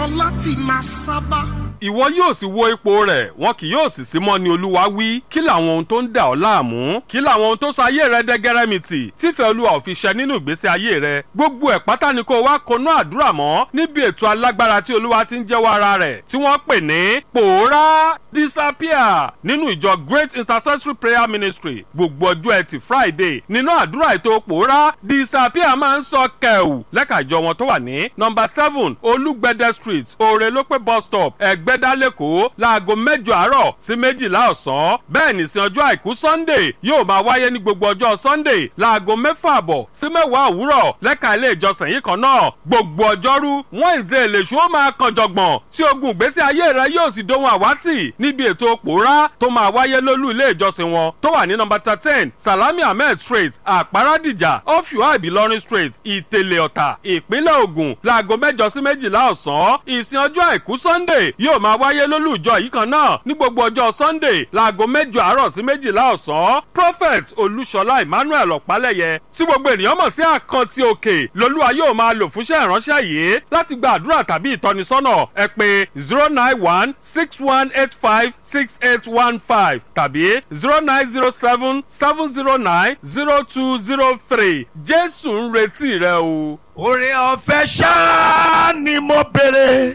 láti máa sábà. ìwọ yóò sì wo ipò rẹ̀ wọn kì yóò sì sí mọ́ ni olúwa wí kí làwọn ohun tó ń dà ọ́ láàmú kí làwọn ohun tó sọ ayé rẹ dẹ́gẹ́rẹ́mìtì tífẹ́ olúwa ò fi ṣẹ nínú ìgbésí ayé rẹ gbogbo ẹ̀ pátá ni kó wá konú àdúrà mọ́ níbi ètò alágbára tí olúwa ti ń jẹ́wọ́ ara rẹ̀ tí wọ́n pè ní pòórá disappear nínú ìjọ great intercessory prayer ministry gbogbo ọjọ́ ẹtì friday nínú àdúrà ètò pòórá disappear máa ń sọ kẹ̀wù lẹ́ka ìjọ wọn tó wà ní nọmba seven olúgbẹ̀dẹ street òrèlópé bus stop ẹ̀gbẹ́dá lẹ́kọ̀ọ́ láago mẹ́jọ àárọ̀ sí méjìlá ọ̀sán bẹ́ẹ̀ ní sin ọjọ́ àìkú sunday yóò máa wáyé ní gbogbo ọjọ́ sunday láago mẹ́fà àbọ̀ sí mẹ́wàá òwúrọ̀ lẹ́ka ilé ìjọsìn yìí kan náà gbogbo ọjọ́rú wednesday lèṣu ó máa kan jọ̀gbọ̀n tí ogun ìgbésí ayé rẹ yóò sì dohun àwátì níbi ètò pòórá tó máa wáyé lólú ilé ìjọsìn wọn tó wà ní nọmba thirteen salami ahmed street àpárádìjà off UI ìbílọ́rin street ìtẹ̀lẹ̀ ọ̀tà ìpínlẹ̀ ògùn láago mẹ́jọ sí méjìlá ọ̀sán ìsìn ọjọ́ àìkú sunday yóò máa wáyé lólú ìjọ yìí kan náà ní gbogbo ọjọ́ sunday láago mẹ́jọ àárọ̀ sí méjìlá ọ̀sán prophet olúṣọlá emmanuel ọ̀pálẹ̀yẹ tí gbogbo ènìyàn mọ̀ sí àkántì òkè lolúwa yóò máa lò fúnṣẹ́ ìránṣẹ́ yìí láti gba àdúrà tàbí ìtọ́nisọ́nà ẹ pé zero nine one six one eight five six eight one five tàbí zero nine zero seven seven zero nine zero two zero three jésù ń retí rẹ o. Oore ọ̀fẹ́ ṣáá ni mo béèrè.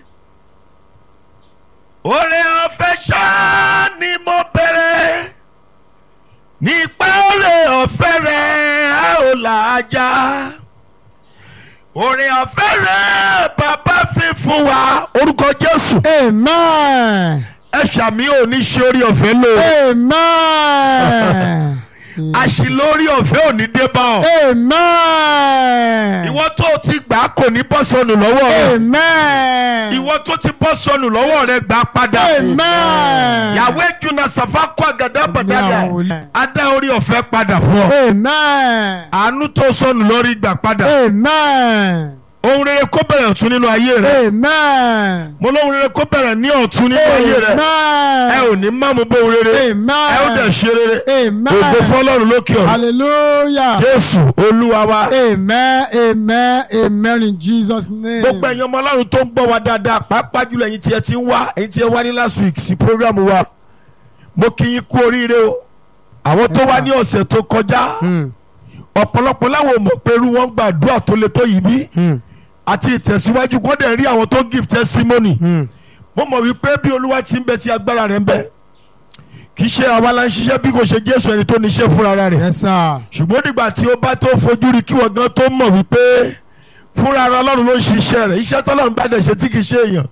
Oore ọ̀fẹ́ ṣáá ni mo béèrè. Nípa oore ọ̀fẹ́ rẹ̀ a ò làájá. Oore ọ̀fẹ́ rẹ̀ bàbá fi fún wa. Orúkọ Jésù. Amen. Ẹ ṣàmì ò ní ṣe orí ọ̀fẹ́ lò. Amen. Àṣìlò orí ọ̀fẹ́ ò ní dé bá ọ. Amen. Ìwọ tó o ti gbà á kò ní bọ́ sọnù lọ́wọ́ rẹ. Amen. Ìwọ tó ti bọ́ sọnù lọ́wọ́ rẹ gbà á padà. Amen. Yàwé Juna Safa kọ́ àgàdá bàdàdà. Amen. Adá orí ọ̀fẹ́ padà fún ọ. Amen. Àánú tó sọnù lórí gbà padà. Amen. Ohun rere kó bẹ̀rẹ̀ ọ̀tún nínú ayé rẹ. Amen. Mo lóhun rere kó bẹ̀rẹ̀ ní ọ̀tún nínú ayé rẹ. Ẹ ò ní má mú bóhun rere. Amen. Ẹ ó dẹ̀ ṣe rere. Amen. Ògo fọlọ́run lókè ọ̀run. Hallelujah. Jésù Olúwa wa. Amen. Amen. Amen in Jesus' name. gbogbo ẹ̀yin ọmọ ọlọ́run tó ń gbọ́ wa dáadáa pàápàá jùlọ ẹ̀yin tí ẹ ti ń wá ẹ̀yin tí ẹ wá ní last week sí program wa mo kí yín kú oríire o àwọn tó Yes, wá sir. ní ọ̀sẹ̀ tó kọjá Hmm. ọ̀pọ̀lọpọ̀ láwọn ò mọ̀ pé irú wọn gbàdúrà tó le tó yìí bí Hmm. àti ìtẹ̀síwájú kó dẹ̀ rí àwọn tó give testimony Hmm. mo mọ̀ wípé bí olúwa ti ń bẹ tí agbára rẹ̀ ń bẹ kì í ṣe àwa la ń ṣiṣẹ́ bí kò ṣe jésù ẹni tó níṣẹ́ fúnra rẹ̀ Yes, sir. ṣùgbọ́n nígbà tí ó bá tó fojú rí kí wọ́n gan tó mọ̀ wípé fúnra ara ọlọ́run ló ń ṣiṣẹ́ rẹ̀ iṣẹ́ tọ́lọ́run bá dẹ̀ ṣe tí kì í ṣe èèyàn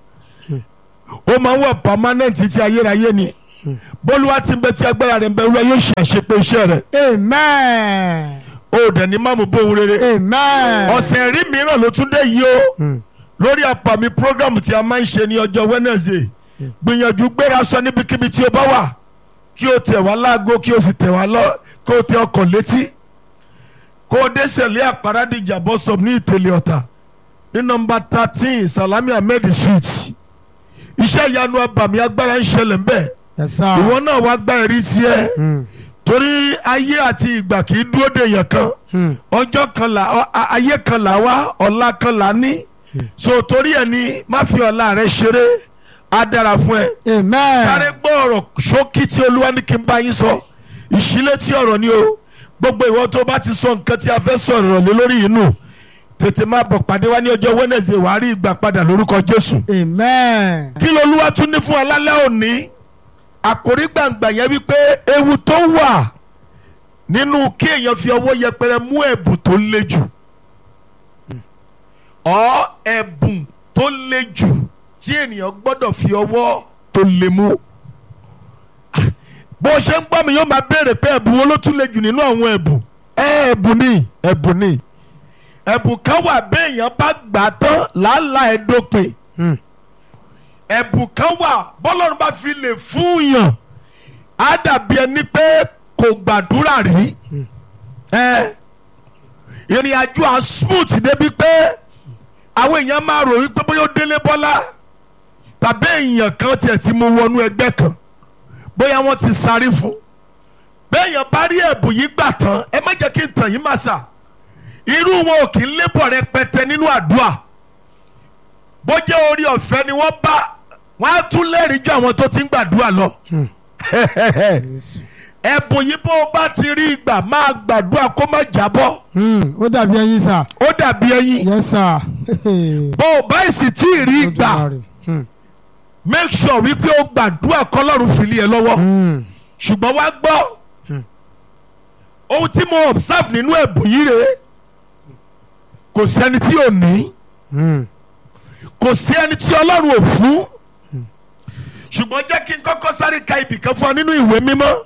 ó máa ń wà permanent tí ayérayé ni bólúwa ti ń bẹ tí agbára rẹ̀ ń bẹ olúwa yóò ṣe àṣepé iṣẹ́ rẹ̀ Amen. ó dẹ̀ ní máàmù bóun rere Amen. ọ̀sẹ̀ rí mìíràn ló tún dé yìí o Hmm. lórí àpàmì program tí a máa ń ṣe ní ọjọ́ Wednesday gbìyànjú gbéra sọ níbikíbi tí o bá wà kí o tẹ̀ wá láago kí o sì tẹ̀ wá lọ kó o tẹ ọkàn létí kó o dé sẹ̀lẹ̀ àparadìjà bus stop ní ìtẹ̀lẹ̀ ọ̀tà ní nọmba thirteen Salami Ahmed street iṣẹ́ ìyanu abàmì agbára ń ṣẹlẹ̀ ńbẹ̀ Yes, sir. ìwọ náà wá gbá ẹ̀rí sí ẹ Hmm. torí ayé àti ìgbà kì í dúró de èèyàn kan Hmm. ọjọ́ kan là ọ- a- ayé kan là wá ọ̀la kan là ní so torí ẹ̀ ni má fi ọ̀la rẹ ṣeré á dára fún ẹ Amen. sáré gbọ́ ọ̀rọ̀ ṣókí tí olúwa ní kí n bá yín sọ ìṣílẹ̀ tí ọ̀rọ̀ ni o gbogbo ìwọ tó bá ti sọ nǹkan tí a fẹ́ sọ̀rọ̀ lé lórí yìí nù tètè máa bọ̀ pàdé wá ní ọjọ́ Wednesday wàá rí ìgbà padà lórúkọ Jésù Amen. kí lolúwa tún ní fún alálẹ́ òní àkórí gbàǹgbà yẹn wípé ewu tó wà nínú kí èèyàn fi ọwọ́ yẹpẹrẹ mú ẹ̀bùn tó le jù ọ ẹ̀bùn tó le jù tí ènìyàn gbọ́dọ̀ fi ọwọ́ tó le mú bó o ṣe ń gbọ́ mi yóò máa béèrè pé ẹ̀bùn wo ló tún le jù nínú àwọn ẹ̀bùn ẹ ẹ̀bùn ni ẹ̀bùn ni ẹ̀bùn kan wà béèyàn bá gbà á tán làálàá ẹ̀ dópin Hmm. ẹ̀bùn kan wà bọ́lọ́run bá fi lè fún yàn á dàbí ẹni pé kò gbàdúrà rí ẹ ìrìn àjò à smooth débi pé àwọn èèyàn máa rò wípé bóyá ó délé bọ́lá tàbí èèyàn kan tiẹ̀ ti mú wọnú ẹgbẹ́ kan bóyá wọ́n ti sáré fún béèyàn bá rí ẹ̀bùn yìí gbà tán ẹ má jẹ́ kí n tàn yín màsà irú wọn ò kì í lébọ̀ rẹpẹtẹ nínú àdúrà bó jẹ́ orí ọ̀fẹ́ ni wọ́n bá wọ́n á tún lẹ́rìí ju àwọn tó ti ń gbàdúrà lọ. Jésù. ẹ̀bùn yìí bó o bá ti rí ìgbà máa gbàdúrà kó má jábọ́ Hmm, ó dàbí ẹyin sà. ó dàbí ẹyin yes sà. bó o bá sì tí ì rí ìgbà Olódùmarè. Hmm, make sure wípé o gbàdúrà kọ́lọ́run fìlí ẹ lọ́wọ́ hmm, ṣùgbọ́n wá gbọ́ ohun tí mo observe nínú ẹ̀bùn yìí rèé kò sẹ́ni tí ò ní hmm. kò sí ẹni tí ọlọ́run ò fún ṣùgbọ́n jẹ́ kí n kọ́kọ́ sáré ka ibì kan fún ọ nínú ìwé mímọ́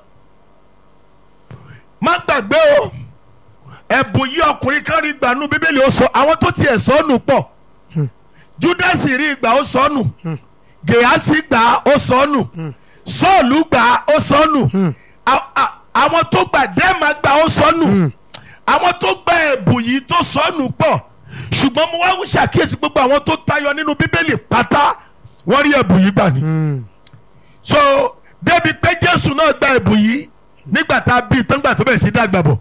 má gbàgbé o ẹ̀bùn yìí ọkùnrin kan rí gbà nú bíbélì ó sọ àwọn tó tiẹ̀ sọ ọ́ nù pọ̀ júdásì rí ìgbà ó sọ ọ́ nù gèásì gbà ó sọ ọ́ nù sọ́ọ̀lù gbà ó sọ ọ́ nù A- a- àwọn tó gbà dẹ́ẹ̀mà gbà ó sọ ọ́ nù àwọn tó gba ẹ̀bùn yìí tó sọ ọ́ nù pọ̀ ṣùgbọ́n mo wá ń ṣàkíyèsí gbogbo àwọn tó tayọ nínú bíbélì pátá wọ́n rí ẹ̀bùn yìí gbà ní Hmm. so débi pé jésù náà gba ẹ̀bùn yìí nígbà tá a bí tán gbà tó bẹ̀rẹ̀ sí dàgbà bọ̀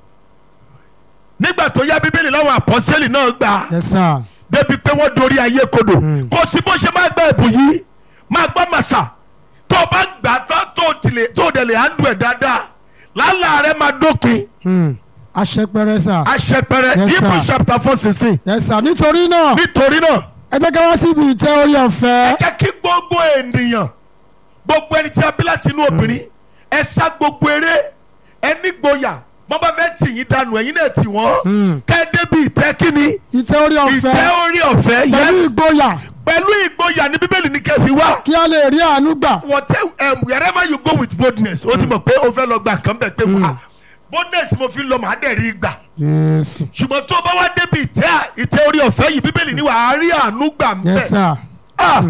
nígbà tó yá bíbélì láwọn àpọ́sẹ́lì náà gbà á yes sà. débi pé wọ́n dorí ayé kodò kò sí bó ṣe máa gba ẹ̀bùn yìí máa gbọ́ màsà tó o bá gbà tán tó o tilẹ̀ tó o dẹ̀ lè handle ẹ̀ dáadáa lálàá rẹ máa dópin Hmm. aṣẹpẹrẹ sà. aṣẹpẹrẹ Yes, sir. Hebrew chapter four sixteen yes sà nítorí náà nítorí náà ẹ jẹ́ ká wá síbi ìtẹ́ orí ọ̀fẹ́. ẹ jẹ́ kí gbogbo ènìyàn gbogbo ẹni tí a bí láti inú obìnrin ẹ sá gbogbo eré ẹ nígboyà wọ́n bá fẹ́ tì yín dànù ẹ̀yin náà tì wọ́n Hmm. kẹ́ ẹ débi ìtẹ́ kínní ìtẹ́ orí ìtẹ́ ọ̀fẹ́ orí ọ̀fẹ́ pẹ̀lú yes ìgboyà pẹ̀lú ìgboyà ní bíbélì ní kẹfì wá kí a lè rí àánú gbà. whatever um, wherever you go with boldness o ti mọ̀ pé o fẹ́ lọ gba nǹkan bẹ̀ pé wá boldness mo fi lọ màá dẹ̀ rí gbà Jésù. ṣùgbọ́n tó o bá wá débi ìtẹ́ ìtẹ́ orí ọ̀fẹ́ yìí bíbélì ní wàá rí àánú gbà ń bẹ̀ yes sà. ah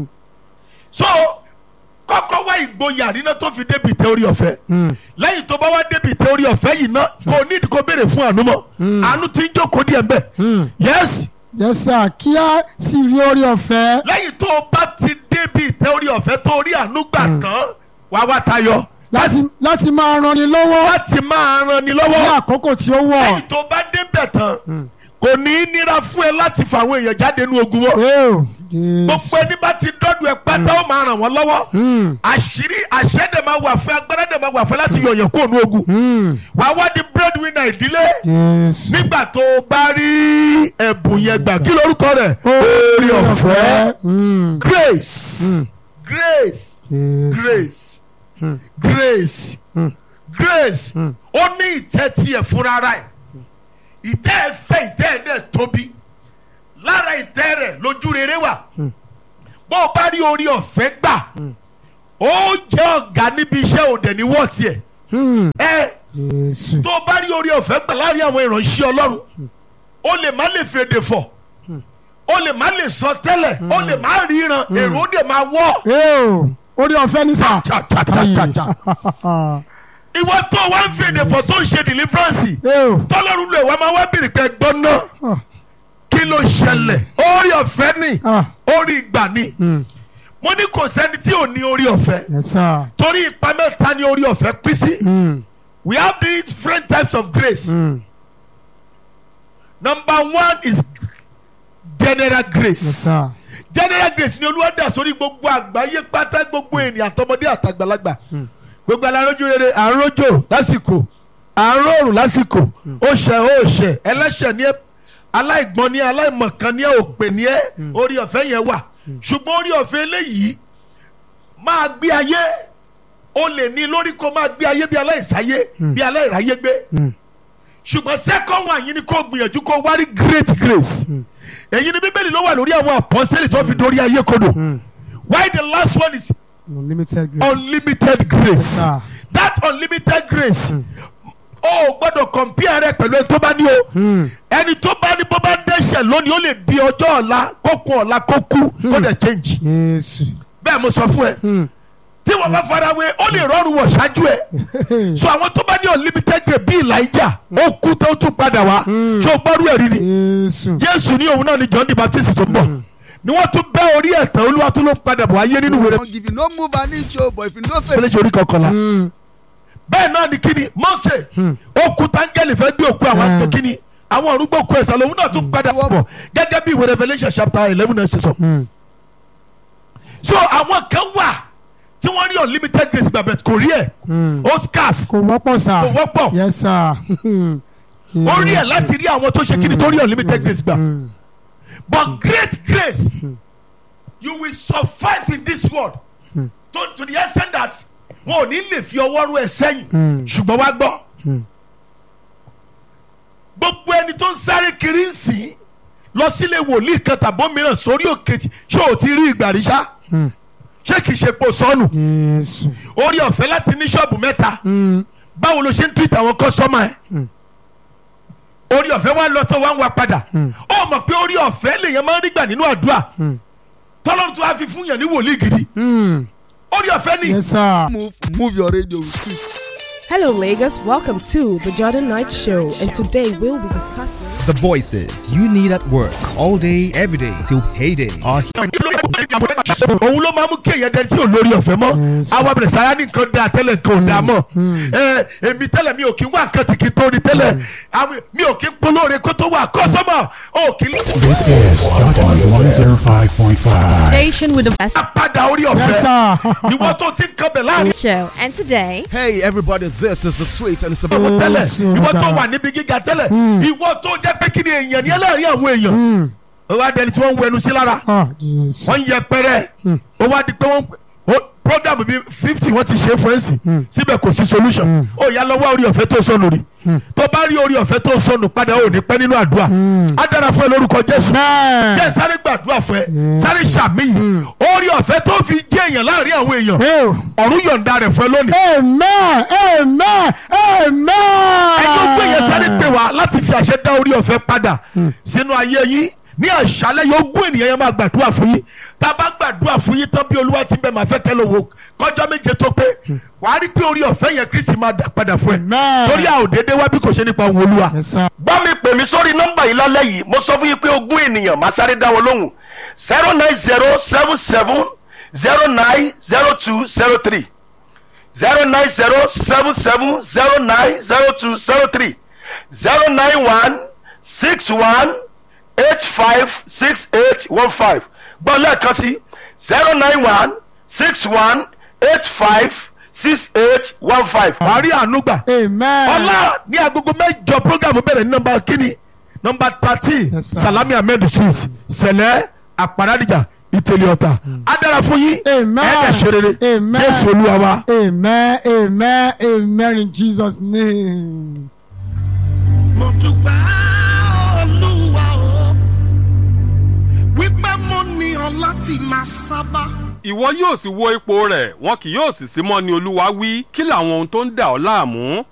so kọ́kọ́ wá ìgboyà níná tó fi débi ìtẹ́ orí ọ̀fẹ́ Hmm. lẹ́yìn tó bá wá débi ìtẹ́ orí ọ̀fẹ́ yìí ná kò nídìí kó béèrè fún àánú mọ́ àánú ti ń jókòó díẹ̀ ń bẹ̀ Hmm. yes yes sà kí a sì rí orí ọ̀fẹ́. lẹ́yìn tó o bá ti débi ìtẹ́ orí ọ̀fẹ́ tó rí àánú gbà tán wá wá tayọ láti láti máa ranni lọ́wọ́ láti máa ran ni ní lọ́wọ́ àkókò tí ó wọ̀. lẹ́yìn tó bá débẹ̀ tán kò ní í nira fún ẹ láti fa àwọn èèyàn jáde nínú ogun wọn Eo, Jésù. gbogbo ẹni bá ti dọ́dọ̀ ẹ pátá ó máa ràn wọ́n lọ́wọ́ Hmm. àṣírí àṣẹ dẹ̀ máa wà fún agbára dẹ̀ máa wà fún láti yọ̀yàn kó nu ogun Hmm. wàá wá di breadwinner ìdílé Jésù. nígbà tó o bá rí ẹ̀bùn yẹn gbà kí lorúkọ rẹ̀ orí ọ̀fẹ́ Hmm. grace grace Jésù. grace Hmm. grace Hmm. grace ó ní ìtẹ́ tiẹ̀ fúnra rẹ̀ ìtẹ́ ẹ fẹ́ ìtẹ́ ẹ dẹ̀ tóbi lára ìtẹ́ rẹ̀ lójú rere wà bó o bá rí orí ọ̀fẹ́ gbà ó jẹ́ ọ̀gá níbi iṣẹ́ òde ní wọ́ọ̀tì ẹ̀ Hmm. ẹ Jésù. tó o bá rí orí ọ̀fẹ́ gbà láàrin àwọn ìránṣẹ́ ọlọ́run o lè má lè fèdè fọ̀ o lè má lè sọ tẹ́lẹ̀ o lè má ríran èrò ó dè máa wọ́ Eo, orí ọ̀fẹ́ ní sà. cha cha cha cha cha ìwọ tó o wá ń fèdè fọ̀ tó ń ṣe deliverance Eo. tọ́lọ́run lè wá máa wá bèrè pé gbọ́n náà Ah. kí ló ṣẹlẹ̀ orí ọ̀fẹ́ ni Ah. orí ìgbà ni Hmm. mo ní kò sẹ́ni tí ò ní orí ọ̀fẹ́ Yes sir. torí ipa mẹ́ta ni orí ọ̀fẹ́ pín sí Hmm. we have different types of grace Hmm. number one is general grace. Yes sir. general grace ni olúwa dà sórí gbogbo àgbáyé pátá gbogbo ènìyàn àtọmọdé àtàgbàlagbà gbogbo alárójú rere àrójò lásìkò àróòrùn lásìkò òṣè òṣè ẹlẹ́ṣẹ̀ ní ẹ aláìgbọ́n ní ẹ aláìmọ̀kan ní ẹ òpè ní ẹ orí ọ̀fẹ́ yẹn wà ṣùgbọ́n orí ọ̀fẹ́ eléyìí máa gbé ayé o lè ní lórí kó máa gbé ayé bí aláìsáyé bí aláìráyé gbé ṣùgbọ́n second one yìí ni kó gbìyànjú kó wárí great grace èyí ni bíbélì ló wà lórí àwọn àpọ́sẹ́lì tó fi dórí ayé kodò why the last one is Unlimited grace. unlimited grace sir. that unlimited grace o ò gbọ́dọ̀ compare rẹ pẹ̀lú ẹni tó bá ní o Hmm. ẹni tó bá ní bó bá ń dẹ́ṣẹ̀ lónìí ó lè di ọjọ́ ọ̀la kó kú ọ̀la kó kú kó dẹ̀ change Jésù. bẹ́ẹ̀ mo sọ fún ẹ Hmm. tí wọ́n bá farawé ó lè rọrùn wọ̀ ṣáájú ẹ so àwọn tó bá ní unlimited grace bí Elijah ó kú tó tún padà wá ṣé o gbọ́rú ẹ̀rí ni Jésù. Jésù ní òun náà ni John the Baptist tó ń bọ̀ ni wọ́n tún bẹ́ orí ẹ̀ tán olúwa tún ló ń padà bọ̀ ayé nínú wẹ̀rẹ̀ if you no move an inch o but if you no say fẹlẹ́sì orí kọkànlá Hmm. bẹ́ẹ̀ náà ni kíni Mósè ó kú táńgẹ́lì fẹ́ gbé òkú àwọn Mm. àti kíni àwọn òrùngbò kú ẹ̀sán lòun náà tún padà bọ̀ gẹ́gẹ́ bí ìwé revolution chapter eleven náà ṣe sọ. Mm. so àwọn kan wà tí wọ́n rí unlimited grace gbàgbẹ́ kò rí ẹ̀ Mm. oscars kò wọ́pọ̀ sà. kò wọ́pọ̀ yes sir. ó rí ẹ̀ láti rí àwọn tó ṣe kíni tó rí unlimited grace gbà Mm. but great grace you will survive in this world to to the extent that wọn ò ní lè fi ọwọ́ rú ẹ sẹ́yìn Mm. ṣùgbọ́n wá gbọ́ Mm. gbogbo ẹni tó ń sáré kiri ń sìn lọ sílé wòlíì kan tàbó mìíràn sórí òkè tí ṣé ò ti rí ìgbà rí ṣá Mm. ṣé kìí ṣe pò sọnù Jésù. orí ọ̀fẹ́ láti ní ṣọ́ọ̀bù mẹ́ta Mm. báwo ló ṣe ń tweet àwọn kọ́sọ́mà ẹ̀ Mm. orí ọ̀fẹ́ wa lọ tó wá ń wa padà Mm. ó mọ̀ pé orí ọ̀fẹ́ lèèyàn máa ń rí gbà nínú àdúrà Mm. tọ́lọ́run tó wá fi fún yàn ní wòlíì gidi Mm. orí ọ̀fẹ́ ni yes sir. Move, move your radio with it. Hello, Lagos. Welcome to the Jordan Knight Show, and today we'll be discussing. The voices you need at work all day, every day till payday are here. òun ló máa mú kí èèyàn dẹni tí ò lórí ọ̀fẹ́ mọ́ Yes. àwọn abẹ̀rẹ̀ sáyà ní nǹkan dáa tẹ́lẹ̀ nǹkan ò dáa mọ́ ẹ èmi tẹ́lẹ̀ mi ò kí ń wá nǹkan tí kì í tó ní tẹ́lẹ̀ àwọn- mi ò kí ń polóore kó tó wà kọ́sọ́mọ̀ ò kí ń This is Jordan 105.5. Station with the best padà orí yes ọ̀fẹ́ sir. ìwọ tó ti ń kan bẹ̀ láàrin show. And today, Hey, everybody, this is the sweet and it's about. ìwọ tẹ́lẹ̀ Yes, ìwọ tó Olùgbàlà. wà níbi gíga tẹ́lẹ̀ ìwọ tó jẹ́ pé kí ni èèyàn ní ẹlẹ́rìí àwọn èèyàn Mm. ó wá dẹni tí wọ́n ń wẹnu sí lára ah Jésù. wọ́n ń yẹ pẹ́rẹ́ ó wá di pé wọ́n ó program bíi fifty wọ́n ti ṣe fún ẹ̀sìn síbẹ̀ kò sí solution ó yá lọ́wọ́ orí ọ̀fẹ́ tó sọnù rí tó bá rí orí ọ̀fẹ́ tó sọnù padà ó ní pẹ́ nínú àdúrà á dára fún ẹ lórúkọ Jésù Amen. jẹ́ sáré gbàdúrà fún ẹ sáré ṣàmìyàn orí ọ̀fẹ́ tó fi jẹ́ èèyàn láàrin àwọn èèyàn Hey. ọ̀run yọ̀ǹda rẹ̀ fún ẹ lónìí amen amen amen. ẹjọ́ gbé yẹn sáré pè wá láti fi àṣẹ dá orí ọ̀fẹ́ padà sínú ayé yín ní àṣálẹ́ yóò gún ènìyàn yẹn máa gbàdúrà fún yín tá a bá gbàdúrà fún yín tán bí olúwa ti ń bẹ máa fẹ́ kẹ́ ló wo kọjọ́ méje tó pé wàá rí pé orí ọ̀fẹ́ yẹn kristi máa dà padà fún ẹ Amen. torí a ò déédéé wá bí kò ṣe nípa òun olúwa. yes sir. bá mi pè mí sórí nọ́mbà yìí lálẹ́ yìí mo sọ fún yín pé ogún ènìyàn máa sáré dá wọn lóhùn zero nine zero seven seven zero nine zero two zero three zero nine zero seven seven zero nine zero two zero three zero nine one six one eight five six eight one five gbọ́ lẹ́ẹ̀kan sí zero nine one six one eight five six eight one five. wàá rí àánú gbà. amen. ọlá ní agogo mẹ́jọ program bẹ̀rẹ̀ ní nọ́mbà kínní nọ́mbà thirteen Yes, sir. salami ahmed street sẹlẹ àpàràdìjà ìtẹ̀lẹ̀ ọ̀tà á dára fún yín Amen. ẹ̀ẹ́dẹ̀ ṣe rere Amen. jésù olúwa wa. amen amen amen in jesus name. mo dúpẹ́ olúwa o wípé mo ní ọ láti máa sábà. ìwọ yóò sì wo ipò rẹ̀ wọn kì yóò sì sí mọ́ ni olúwa wí kí làwọn ohun tó ń dà ọ́ láàmú